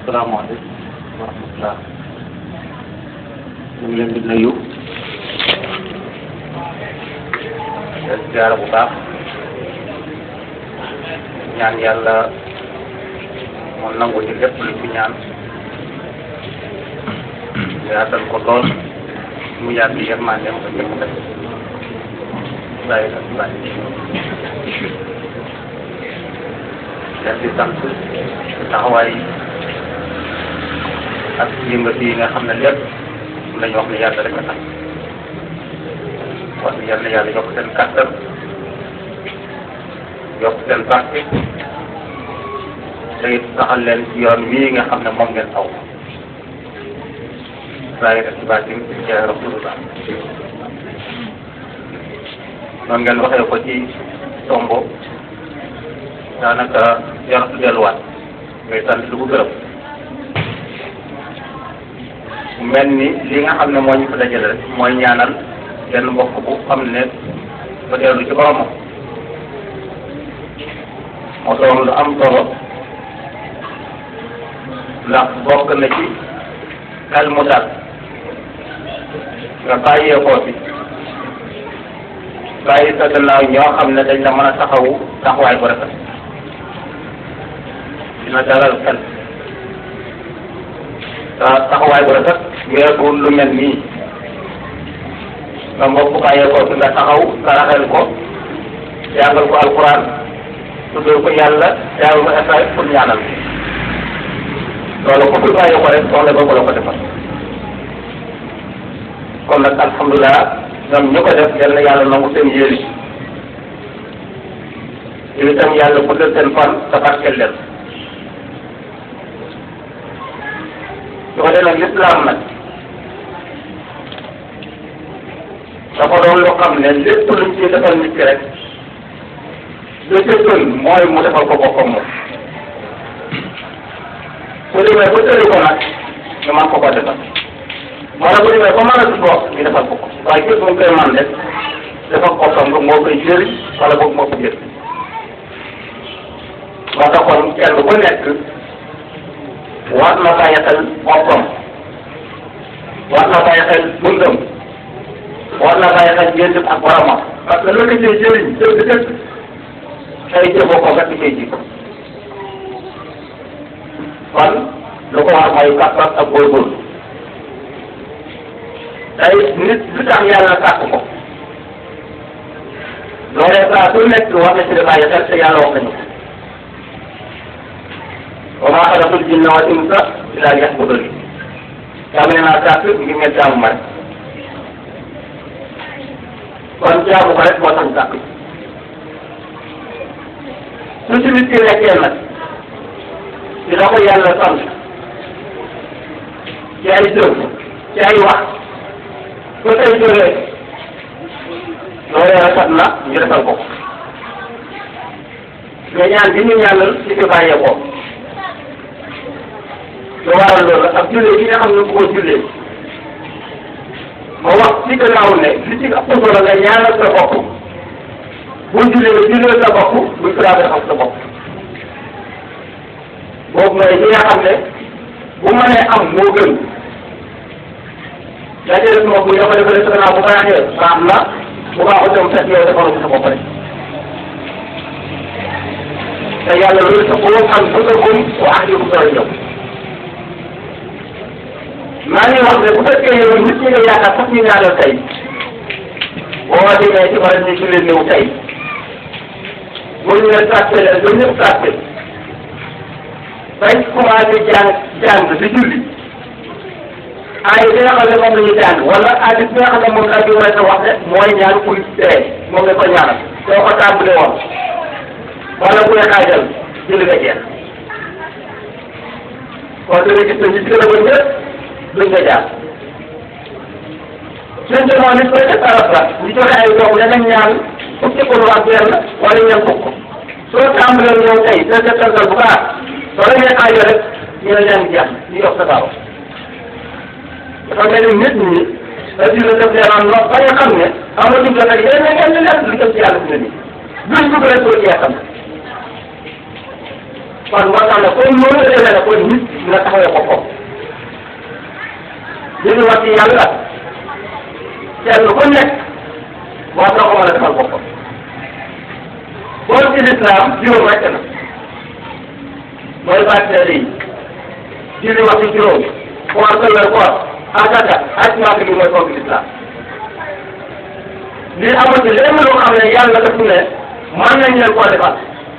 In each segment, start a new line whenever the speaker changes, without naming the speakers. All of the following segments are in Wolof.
asalaamaaleykum wa rahmatulah ñu ngi leen di nuyu leen ziara bu baax ñaan yàlla mu nangu ci lépp lu ci ñaan yaatal ko lool mu yàgg yërmandeem ba ñëpp def bàyyi ak bàyyi leen di sant taxawaay ak yëngatu yi nga xam ne lépp lañu wax ne yàlla rek a tax wax yal na yàlla yokk seen kàttan yokk seen barke te it saxal leen ci yoon wii nga xam ne moom ngeen aw saa ci baatin ci jaay rasulullah noonu ngeen waxee ko ci tombo daanaka jaratu delluwaat ngay sant lu ko gërëm mel ni li nga xam ne moo ñu fa dajale rek mooy ñaanal benn mbokk bu xam ne ba dellu ci boromam moo doon lu am solo ndax bokk na ci xel mu dal nga bàyyeekoo fi bàyyi sa gannaaw ñoo xam ne dañ la mën a taxawu taxawaay bu rafet dina dalal xel sa taxawaay bu rafet weesuwul lu mel nii nga mbokk bàyyeekoo fi nga taxaw nga raxel ko jàngal ko alquran tuddal ko yàlla jàngal ko essai pour ñaanal loolu ku fi bàyyi ko rek soxla boobu la ko defal kon nag alhamdulilah ñoom ñu ko def yal na yàlla nangu seen yéene yow itam yàlla guddal seen fan te barkeel leen su ko defee nag lislaam nag dafa doon loo xam ne lépp luñ ciy defal nit ki rek lu ci gën mooy mu defal ko boppam moom su demee ba tëri ko nag ñu mën ko ko defal moo tax bu demee ba mën a dugg wax ñu defal ko ko waaye képp mu koy man rek defal boppam nga moo koy jëriñ wala boog moo ko jëriñ moo taxoon kenn ku nekk war na bàyyi xel boppam war na bàyyi xel dundam war na bàyyi xel jëndam ak boromam parce que loolu la jëriñ dëgg dëgg ay jëfoo ko nga ci koy ji kon lu ko war mooy kàttan ak góorgóorlu tey nit lu tax yàlla sàkk ko loolee saa su nekk war na ci di bàyyi xel te yàlla wax nañu ko wa maa xalaqtul jinna wal insa illaa liya'buduun yàlla nee naa sàkk ngir ngeen jaamu ma rek kon jaamu ko rek moo tax sàkk su ci nit ki nekkee nag di la ko yàlla sant ci ay jëf ci ay wax ba tey jógee loolee rafet na ñu defal ko mais ñaan bi ñu ñaanal ci fi bàyyeekoo lu waral loolu ak jullee gi nga xam ne bu ko jullee ma wax ci gannaaw ne li ci ëpp solo nga ñaanal sa bopp bu jullee nga jullee sa bopp bu suraabee xam sa bopp boobu mooy li nga xam ne bu mënee am moo gën daa jël sama bu dafa defalee sa gannaaw bu baaxee baax na bu baaxul dem fekk yow defalu ko sa bopp rek te yàlla loolu sa bopp am bëggakum wa ahlikum sooy ñëw maa ngi wax ne bu fekkee yow nit ñi nga yaakaar sax ñu ñaanal tey boo demee ci wàllu ñu jullee néew tey bu ñu leen tàppee leen ba ñëpp tàppee bañ commencé jàng jàng di julli aay bi nga xam ne moom la ñuy jàng wala aay bi nga xam ne moom la ñu war a wax ne mooy ñaan kuy dee moom la ko ñaanal soo ko tàmbalee woon wala kuy xaajal julli nga jeex kon dina gis ne ñu gën a bëri ñëpp duñ nga jaar suñ demoon nit koy def arab la ñu joxe ay doom danañ ñaan fukki ko ak benn wala ñeent fukk soo tàmbalee ñëw tey sa settantal bu baax soo la ñuy aajo rek ñu ne leen jeex ñu yokk sa baaw dafa mel ni nit ñi dina def leen lool ba nga xam ne amatuñ ko nag yeneen yeneen leneen lu jëm ci yàlla fi ne nii duñ dugg rek soo jeexam kon moo tax ne comme noonu la demee ne kon nit dina taxawee boppam li ñu wax ci yàlla kenn ku nekk war na ko mën a defal boppam kon ci lislaam juróom rekk na mooy bàtteere yi julli wax ci juróom koor këllal koor asaka aj maaka bi mooy fonk lislaam li amul ci lenn loo xam ne yàlla daf ne mën nañ leen koo defal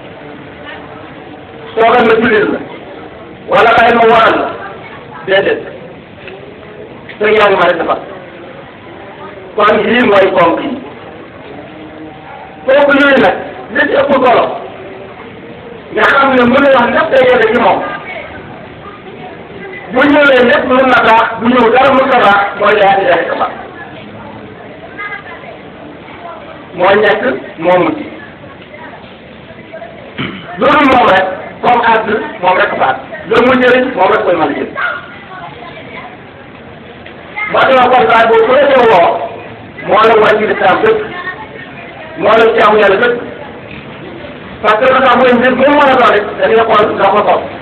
soogal ma jullit la wala xëy ma waral la déedéet te yaa ngi ma def defal kon yii mooy fonk yi fonk yooyu nag li ci ëpp solo nga xam ne mën na wax lépp day yore ci moom bu ñëwee lépp mën na baax bu ñëw dara mën na baax mooy laa ilaha illallah moo nekk moo mujj loolu moom rek comme àgg moom rek faat loolu mu jëriñ moom rek koy mën a jël moo tax kon daal boobu ku la ca woo moo la war ci lislaam bépp moo la jaamu yàlla bépp parce que dafa mooy mbir mu mën a doon rek da ngay xool nga ko topp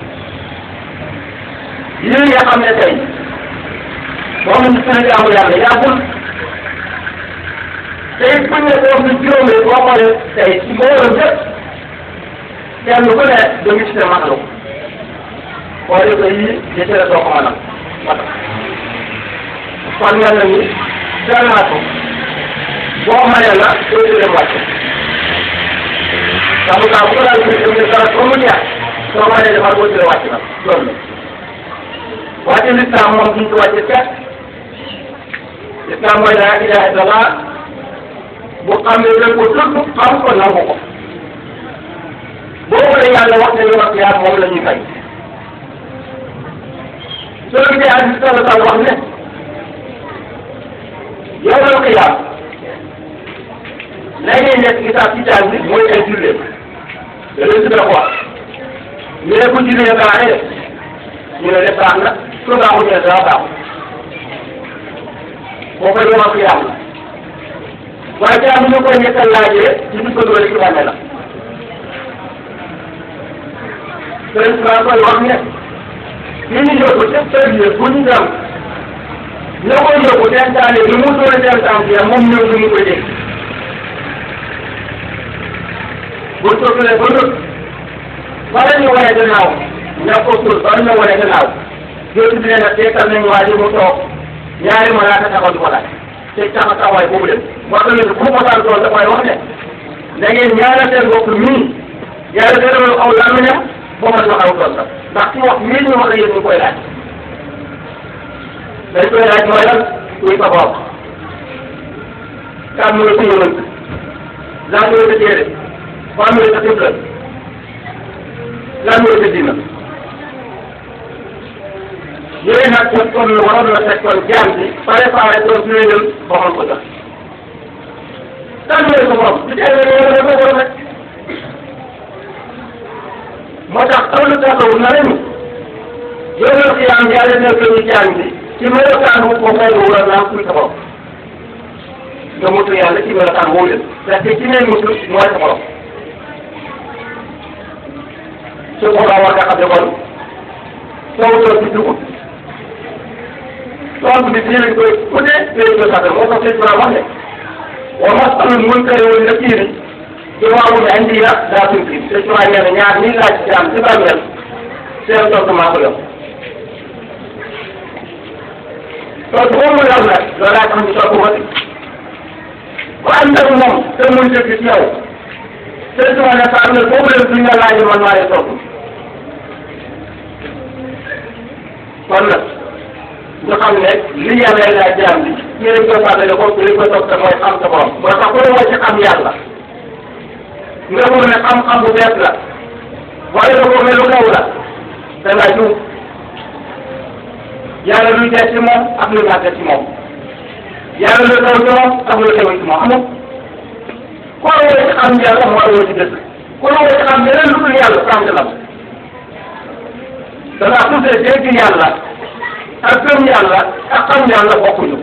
yii nga xam ne tey moom lañ suñu jaamu yàlla yàggul tey buñ ne boobu ñu juróomee boo xoolee tey ci mbooloo bépp kenn ku ne da nga ci ne matalu xoolee ko yii di ci la doo ko mënal matal kon mel na ni gànnaaw boo mënee la doo ci dem wàcc xam nga bu ko daal di dem dara ba mu neex soo mënee defar boo ci la wàcc na loolu la wàcc lislaam moom duñ ko wàcce kenn lislaam mooy laa ilaha illallah bu xam ne dañ ko tudd xam ko nangu ko boobu la yàlla wax ne yow ak yaa moom la ñuy fay soo gisee hadis sallallahu alayhi wax ne yow la xiyaam la ngay nekk gisaab ci taal bi mooy ay jullee da leen si wax ñu ne ko jullee baaxee ñu ne def baax na su baaxul ñu ne dara baaxul boo ko yow ak xiyaam la waaye jaam ñu koy ñekkal laajee ñu ngi ko dugal ci bàmmeel la sëriñ Tuubaa koy wax ne li ñu yóbbu ca sëriñ bu ñu dem ñoo koy yóbbu seen taale bi mu doon seen tànk ya moom ñëw ñu mu koy dégg bu sottulee ba nëb bala ñu wane gannaaw ña ko suul bala ñu wane gannaaw yooyu bi ne nag seetal nañu waa ji mu toog ñaari malaaka taxaw di ko laaj te taxa taxawaay boobu dem wax dëgg yàlla bu ko daan tool dafay wax ne da ngeen ñaanal seen bopp mii yàlla gërëmal aw làmmiñam boo mën wax aw tool sax ndax ci wax mii ñu wax la yéen ñu koy laaj dañ koy laaj mooy lan kuy sa bopp kan mooy sa yonent lan mooy sa téere fan mooy sa xibla lan mooy sa diina yooyu nag kon kon waroon na fekk kon jaam bi préparé doon suñu jël boxal ko jox kan mooy sa borom di teel a ñëw ko borom rek moo tax ëllëg taxaw na leen yow la xiyaam yàlla nekk ñu jaam bi ci melokaan wu ko fay wala naa kuy sa borom nga mutu yàlla ci melokaan woo leen parce que ci ngay mutu mooy sa borom su boobaa war nga xam ne kon soo doon ci dugub tool bi fii lañ koy ku ne fii lañ koy sàkkal moo tax sëñ Tuubaa wax ne wa masalul munkari wal nakiiri ci waawu ne andi na daa tuuti sëñ Tuubaa nee na ñaar ñii laaj ci am ci bàmmeel seen tontu maa ko yor tontu boobu mu yor nag loolu laa tax ñu toog ko ku ànd ak moom te muy dëgg ci yow sëñ Tuubaa ne sa am na boobu leen duñ la laaj man maa lay tontu kon nag ñu xam ne li yàlla laa jaam bi ci lañ koy fàttali ko ci lañ koy toog te mooy xam sa borom moo tax ku la ci xam yàlla nga foog ne xam-xam bu bees la wala nga foog ne lu kaw la da ngaa juum yàlla luy des ci moom ak lu ñàkk ci moom yàlla lu kaw ci moom ak lu xew ci moom amul ku la woo ci xam yàlla moo la woo ci dëkk ku la woo ci xam leneen lu dul yàlla sant la danaa tuddee dégg yàlla ak gëm yàlla ak xam yàlla bokkuñu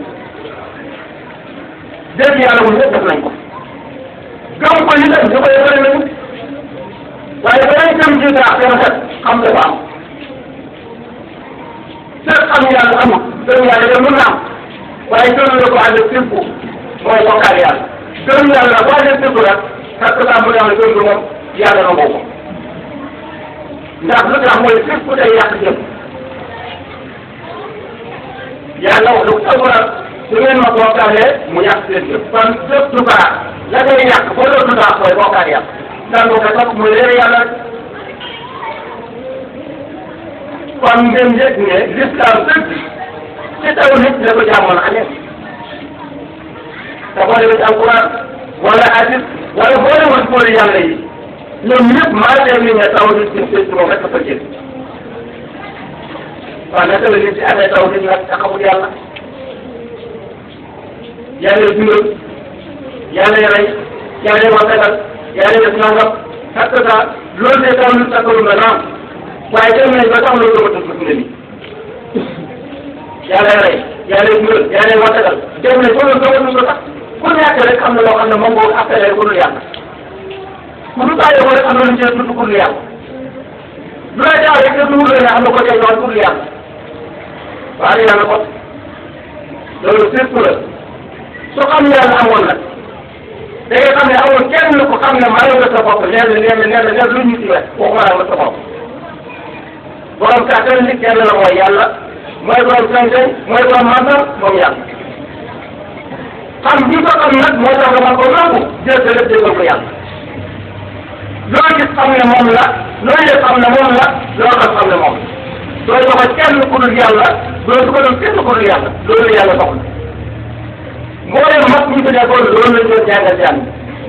dégg yàlla moom ñëpp def nañ ko gëm ko yi nag ñu koy bëri nañu waaye ba ngay gëm ci daax te rafet xam dafa am te xam yàlla amul gëm yàlla de mën na am waaye gëm la ko ànd ak sirku mooy bokkaale yàlla gëm yàlla boo ànd ak sirku nag parce que daa mu ne gëm gi moom yàlla na boobu ndax lu tax mooy sirku day yàq jëm yàlla wax lu alquran su ngeen ma bokkaalee mu yàq seen jëm kon lépp du baax la ngay yàq boo doon du baax mooy bokkaale yàq ndax boo ko topp muy réer yàlla kon ngeen yëg ne l'islam dëgg ci taw nit la ko jaamoon amee te boo demee ci alquran wala hadis wala boo demoon boole yàlla yi ñoom ñëpp maa leen ni ne taw nit ci ci moom rek dafa jël waaw naka la nit ci amee taw nit nag te xamul yàlla yàlla dundal yàlla rey yàlla wasagal yàlla def nangam parce que loolu de taw nit takkalu nga naam waaye dem nañ ba tax loolu dama tudd fi ne nii yàlla rey yàlla dundal yàlla wasagal dem nañ ba loolu dama tudd sax ku nekk rek am na loo xam ne moom moo appelé ku dul yàlla ku dul bàyyi ko rek am na lu ñu cee tudd ku dul yàlla lu la jaaw rek def lu wut ne am na ko cay doon ku dul yàlla waaye yàlla ko loolu surtout la su xam yàlla amoon nag da ngay xam ne amul kenn ku xam ne maa nga sa bopp nee na nee na nee na nee lu ñu ci wet waxuma la nga sa bopp borom kàttan nit kenn la mooy yàlla mooy borom sañ-sañ mooy borom màggal moom yàlla xam bi ko xam nag moo tax nga mën ko nangu jël sa lépp déggal ko yàlla loo gis xam ne moom la loo yëg xam ne moom la loo xam xam ne moom la doo joxe kenn ku dul yàlla doo su ko doon kenn ku dul yàlla loolu yàlla soxla mboolem mag ñu fi nekkoon loolu lañ doon jàngal jàng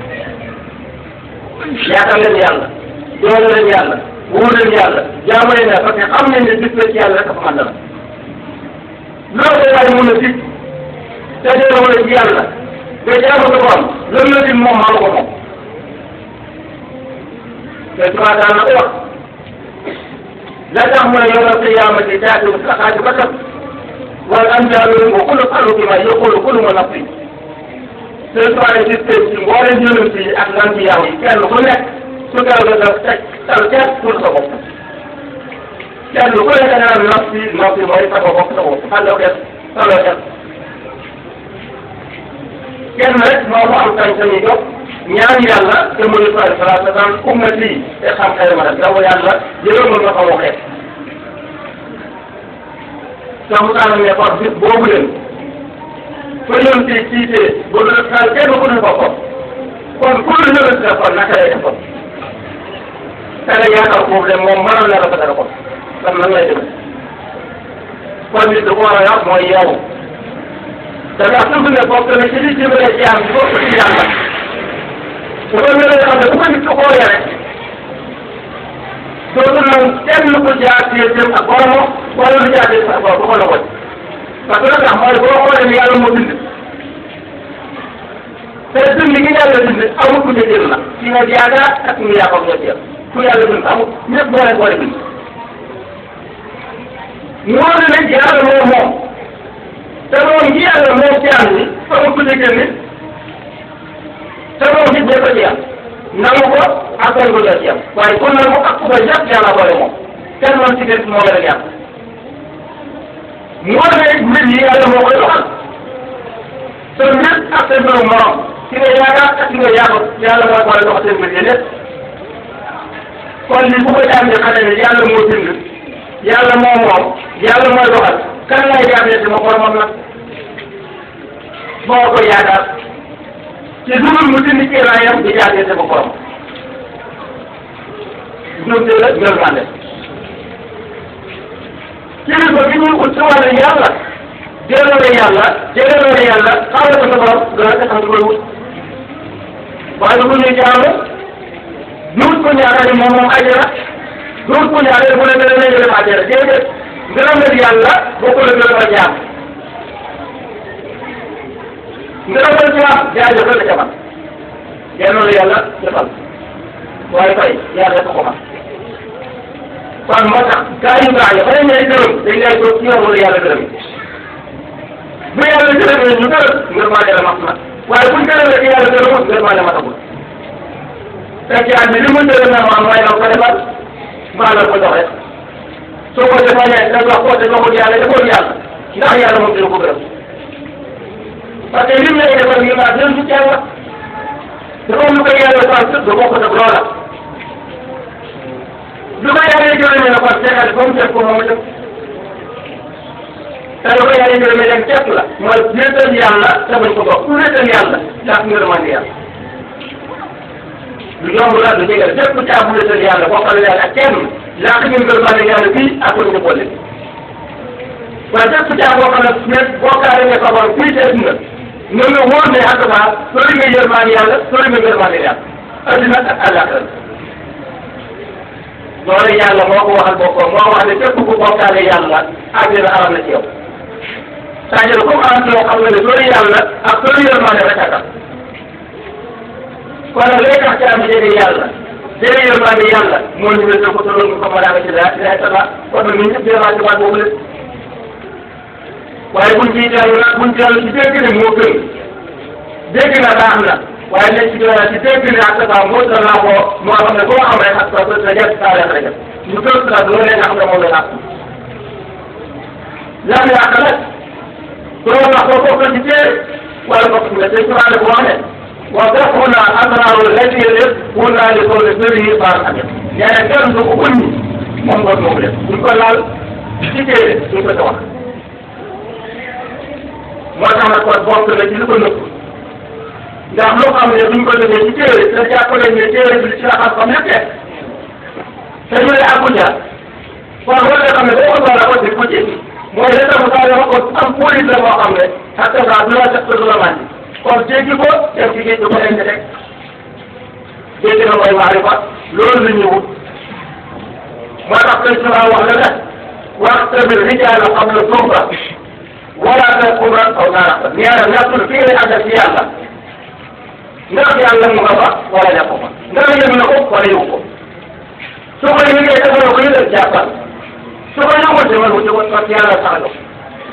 yaatal leen yàlla doole leen yàlla wóor leen yàlla jaamu leen yàlla parce que xam nañ ne gis la ci yàlla rek dafa mën dara loolu la waaye mën a dig te dee wala ci yàlla te jaamu ko borom loolu la dig moom maa ko moom te tubaab daan na ko wax la tax mu ne yawmal qiyaamati taatu saxaatu bakar wal anjaalu wa kullu xalu bi ma yaqulu kullu ma nafsi te soirée gis tey ci mboolem yonent yi ak lanbiyaaw yi kenn ku nekk su keroog nga teg tal kenn pour sa bopp kenn ku nekk da nga naan nafsi nafsi mooy sa bopp sa bopp xandoo kenn saloo kenn kenn rek moo ko am sañ-sañu jóg ñaan yàlla te mu ne sallallahu alayhi wa sallam ummati te xam xëy ma rek daw yàlla yërëmal nga xaw a xeet sax mu tax ne kon bis boobu leen fa ñoom ci ciitee bu dul xel kenn ku ne boppam kon ku dul ñëwee si kon naka lay defoon te nga yaakaar foofu de moom mënoon na la ko dara kon kon nan lay demee kon nit da ko war a yor mooy yow te ndax su ne bokk na ci li jëmale jaam bi bokk ci yàlla su ko ñëwee xam ne bu ko nit ko xoolee rek dootul nag kenn ku jaar ci jëm ak boromam wala lu jaar ci sa borom du ko la wëcc parce que tax mooy boo xoolee ni yàlla moo bind te dund gi yàlla bind amul ku ñu jël la ci nga yaakaar ak ñu yaakaar nga jël ku yàlla bind amul ñëpp moo leen boole bind moo ne nag yàlla moo moom te moom gi yàlla moom jaam ni amul ku ñu génne te moom nit ñëpp a ci yàlla nangu ko ak bañ ko jot yam waaye kon nag mu ak ku koy jàpp yàlla boole moom kenn man ci des moo gën a yàlla moo ne mbir yi yàlla moo koy doxal te mbir ak sa mbirum morom ki nga yaakaar ak ki nga yaakaar yàlla mooy boole doxal seen mbir yi lépp kon li bu ko jaam di xamee ne yàlla moo bind yàlla moo moom yàlla mooy doxal kan lay jaamee si ma boromam nag moo ko yaakaar ci dugub mu dindi kéemaayam di jaagee sa borom ñoom de la ñoom maa def kilifa bi ñuy ut si wàllu yàlla delloo la yàlla delloo la yàlla xamal ko sa borom dana ko xam koy wut waaye bu ñuy jaamu duut ko ñaareel moom moom àjjana duut ko ñaareel mu ne nga ne dem àjjana déedéet ngërëmal yàlla bokkul ak ngërëmal jaam ngërëmal jaam jaajëfal la ca man delloo la yàlla defal waaye fay yàlla ko ko man kon moo tax gaa yu baax yi fa ne gërëm dañ lay toog ci yoon wala yàlla gërëm bu yàlla gërëmee ñu gërëm ngir maa dara mat na waaye buñ gërëmee ci yàlla gërëmut ngir maa dara matagul fekk yàlla li mu gërëm na ma mooy la ko defal mbaa la ko doxee soo ko defee da nga wax ko te waxul yàlla defoo yàlla ndax yàlla moom dina ko gërëm parce que lim lay defal ñu naan dinañ ci yàlla dafa am lu koy yàlla sant du bokk ak loola lu ko yàlla jëlee ne kon seetal ba mu def ko moom def te lu ko yàlla jëlee leen képp la mooy wéetal yàlla te bañ ko bokk ku wéetal yàlla ndax ngërmande yàlla lu yomb la lu jege la bépp caa bu wéetal yàlla bokkal yàlla ak kenn làq ñu ngërmande yàlla fii ak ko ñu boole waaye bépp caa boo xam ne bokkaale nga ko borom fii ci àdduna nga nga wóor ne en tout cas sori nga yërmande yàlla sori nga ngërmande yàlla adduna ak àllaaxira loolu yàlla moo ko waxal boppam moo wax ne képp ku bokkaale yàlla àddina aram na ci yow c'est-à-dire comme am ci yow xam nga ne sori yàlla ak sori yërmande rek a tax kon nag lay tax ci am jege yàlla jege yërmande yàlla moo ñu wér ko tolloon nga ko mën a ci daal ci daal sa kon nag ñun ñëpp vraiment ci baat boobu la waaye buñ ciy dellu nag buñ dellu ci dégg ne moo gën dégg na baax na waaye nañ ci dellu ci dégg ne ak sa moo sa laa ko moo xam ne boo xam rek ak sa sa jëf saa leen rek ñu gën sa loolu leen xam ne moom la yàq lan yàq nag doo wax ko bokk ci téere wala bokk ci téere su ma wax ne wa dafuna asrarul ladina wala li ko le sëri baar amit nee na kenn du ko uññi moom ngoon moom leen buñ ko laal ci téere duñ ko sa wax moo tax nag kon bokk na ci li ko nëpp ndax loo xam ne duñ ko defee ci téere te jàppale ne téere bi ci la xam-xam nekkee te ñu ne Abuja kon loolu nga xam ne boo ko doon ko ci ko ci mooy li tax saa yoo ko am police la boo xam ne ak saa du la def du la màndi kon jéggi ko dem ci géej gi ko denc rek jéggi na mooy maarifa loolu la ñu wut moo tax tey su wax la ne wax tamit rijaala xam la suufa wala nga kubra aw naara ñaara ñàkkul fi ngay àggal ci yàlla ndax yàlla mu nga fa wala ñàkk fa ndax yëg na ko wala yëg ko su ko yëgee te mënoo ko yëgal jàppal su ko yëgul te mënoo ko parce que yàlla sax la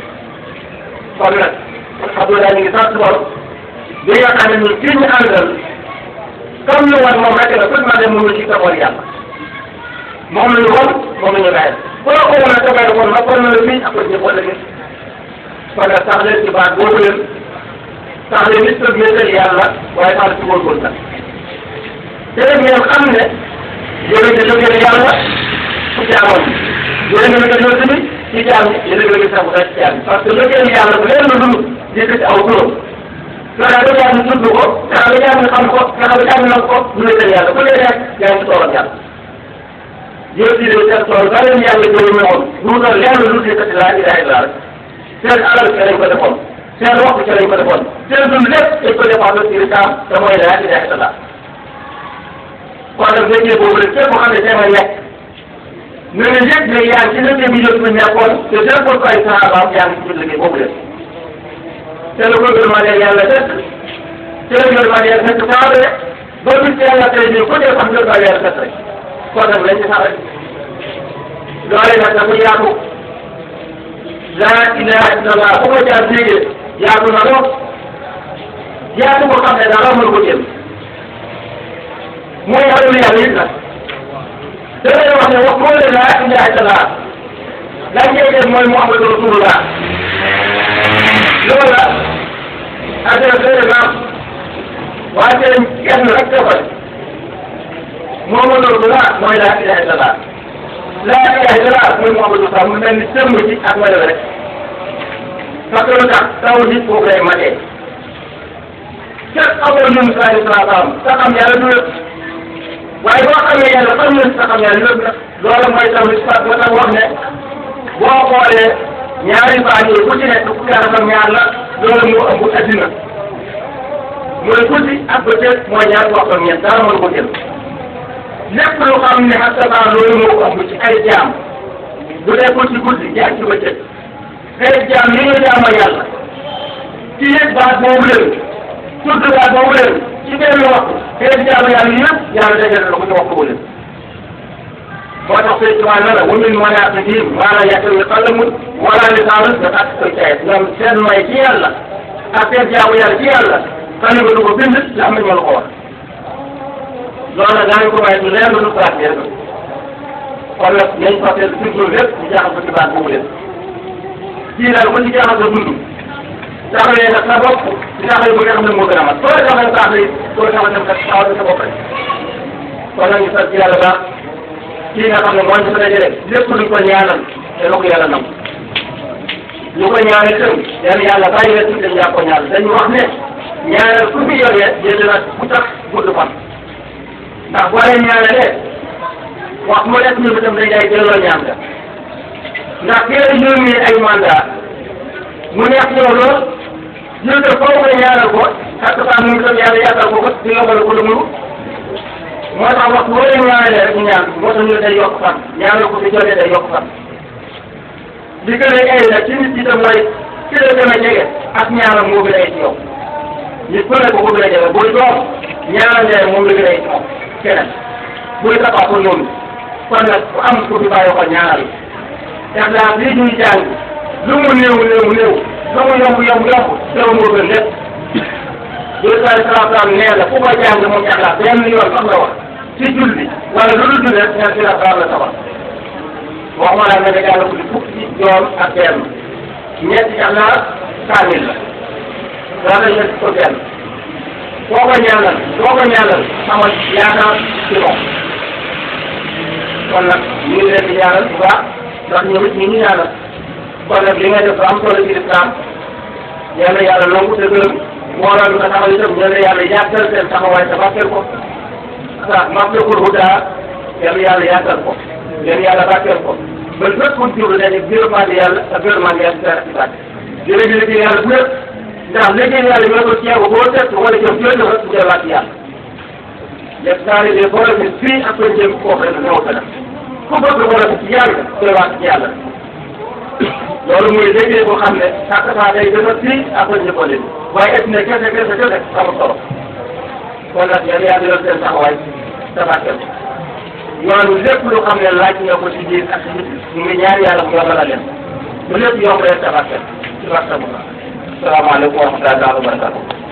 kon nag alhamdulilah ñu ngi sant borom bi nga xam ne ñun kii ñu àndal comme ñu wan moom rek la tout ma dem mënu ci taxawal yàlla moom la ñu wan moom la ñu bàyyi bu la ko wan a taxawal woon nag kon na la fii ak ko jëf wala gis kon nag sax leen ci baat boobu leen sax leen nit ñi wéetal yàlla waaye sax ci góorgóorlu nag te rek ngeen xam ne yéen a ngi liggéey yàlla ci jaamoon yéen a ngi liggéey tamit ci jaam yéen a ngi liggéey sax ci jaam parce que liggéey yàlla bu leen lu dul yëkkati aw turam fexe ba jaam tudd ko fexe ba jaam xam ko fexe ba jaam nag ko ñu wéetal yàlla ku lee rek yaa ngi ci toolam yàlla yow di leen seen tool ba leen yàlla jëlee ñoom du doon lenn lu dul yëkkati laa ilaha illa rek seen alal ca lañ ko defoon seen waxtu ca lañ ko defoon seen dund lépp dañ ko defoon ci lislaam te mooy laa ilaha illallah kon nag liggéey boobu rek képp xam ne seen a nekk na nga yëg ne yaa ngi ci liggéey bi yëpp nekkoon te seen ko ay sahabaam yaa ngi ci biir liggéey boobu rek te la ko gërëmaale yàlla dëkk te la gërëmaale yàlla dëkk saa rek ba bis yàlla tey jii ku dee xam gërëmaale yàlla dëkk rek kon nag lañ ci sax rek loolee nag dafa yaatu laa ilaha illallah bu ko jaar déggee yaatu na lool yaatu ko xam ne dara mën ko jël mooy xalu yàlla it nag da ngay wax ne wax moo ne laa ilaha illallah laa ngay def mooy muhammadu rasulullah loolu la affaire bëri na waaye seen kenn rek defal muhammadu rasulullah mooy laa ilaha illallah laa ilaha illallah mooy muhammadu rasulullah mu mel ni sëmb ci ak wala rek parce que lu tax taw nit foofu lay matee képp amoon ñun saa yu saa saam sa xam yàlla du lépp waaye boo xamee yàlla xam nga sa xam yàlla lépp nag loolu mooy taw nit sax nga tax wax ne boo xoolee ñaari baax yi ku ci nekk fukki at ak ñaar la loolu moo ëmb addina mu ne guddi ak bëccëg mooy ñaari waxtu ak ñeent dara mënu ko jël lépp lu xam ne ak sa loolu moo ko ëmb ci ay jaam bu nekkul ci guddi jaar ci bëccëg xëy jaam yi nga jaamoo yàlla ci yëg baat boobu leen tudd baat boobu leen ci benn waxtu xëy jaamu yàlla yëpp yàlla dajale la ko ci waxtu leen moo tax sëñ Tuubaa ne la wa min manaaqibihim maa laa ya'lamu qallamun wala lisaanun nga tàkk koy caayet ñoom seen may ci yàlla ak seen jaamu yàlla ci yàlla xale ba du ko bind la am nañu la ko wax loolu nag daañu ko may du leer lu pratique rek kon nag nañ fàttali surtout lépp ñu jaaxal ko ci baat boobu lépp kii daal ba ci jaaxal sa dund taxalee nag sa bopp di taxalee ba nga xam ne moo gën a mat soo taxalee baax na it soo taxalee dem kat taxawal sa bopp rek kon nag ñu sant yàlla baax kii nga xam ne moo ñu fa dajale lépp luñ ko ñaanal te ko yàlla nam ñu ko ñaanal itam yàlla yàlla bàyyi la tuuti yaa ko ñaanal dañu wax ne ñaanal ku fi yoree jënd na bu tax gudd fan ndax boo leen ñaanalee wax mu nekk ñu itam dañ lay delloo ñaan nga ndax kii la yónnee ay mandat mu neex yow lool jël ko foofu nga ñaanal ko ak saa mu itam yàlla yàggal ko ko di yombal ko lu mu moo tax wax boo leen ñaanalee rek ñu ñaan moo tax ñu ne day yokk fan ñaanal ko fi jotee day yokk fan li gën a ay nag ci nit ñi tam mooy ki la gën a jege ak ñaanal moo gën a ay ci yow nit ku ne ko ko gën a jege buy doom ñaanal leen moom la gën a ay ci moom keneen buy tapaa ko noonu kon nag ku am ku fi bàyyi ko ñaanal def naa lii ñuy jàng lu mu néew néew néew lu mu yomb yomb yomb teew moo gën lépp yooyu saa salaam salaam nee na ku ko jàng moom yàlla benn yoon sax la wax ci julli wala lu dul julli rek ñaar si la salaam la sabal waxuma laa nga ne yàlla ko di fukki yoon ak benn ñetti yàlla kaamil la wala ñetti ko benn boo ko ñaanal boo ko ñaanal amal yaakaar ci moom kon nag ñu ngi leen di ñaanal bu baax ndax ñoom it ñu ngi ñaanal kon nag li nga def am solo ci lislaam yal na yàlla nangu te gërëm mbooloo bi nga taxaw itam yal na yàlla yàggal seen taxawaay te barkeel ko ah maflakul huda yal na yàlla yàggal ko yal na yàlla barkeel ko ba lépp ku jublu dañuy gërëmaande yàlla ak gërëmaande yàlla ci dara ci bàtt jërëjëf yàlla bu lépp ndax liggéey yàlla ñoo ko ceeb boo set wala jëm jooju rek mu delluwaat ci yàlla les taalibe boole bi fii ak koy jéem koo xam ne ñoo gën a ku bëgg boole bi ci yàlla delluwaat ci yàlla loolu muy liggéey boo xam ne chaque fois day gën a fii ak koy njëkkoon leen waaye et ne kese kese kese amul solo kon nag yéen yaa ngi leen seen taxawaay tabaxel yoonu lépp lu xam ne laaj nga ko ci biir ak ci nit ñu ngi ñaan yàlla mu yombal leen bu lépp yomb rek tabaxel ci barke bu baax salaamaaleykum wa rahmatulah wa barakatuh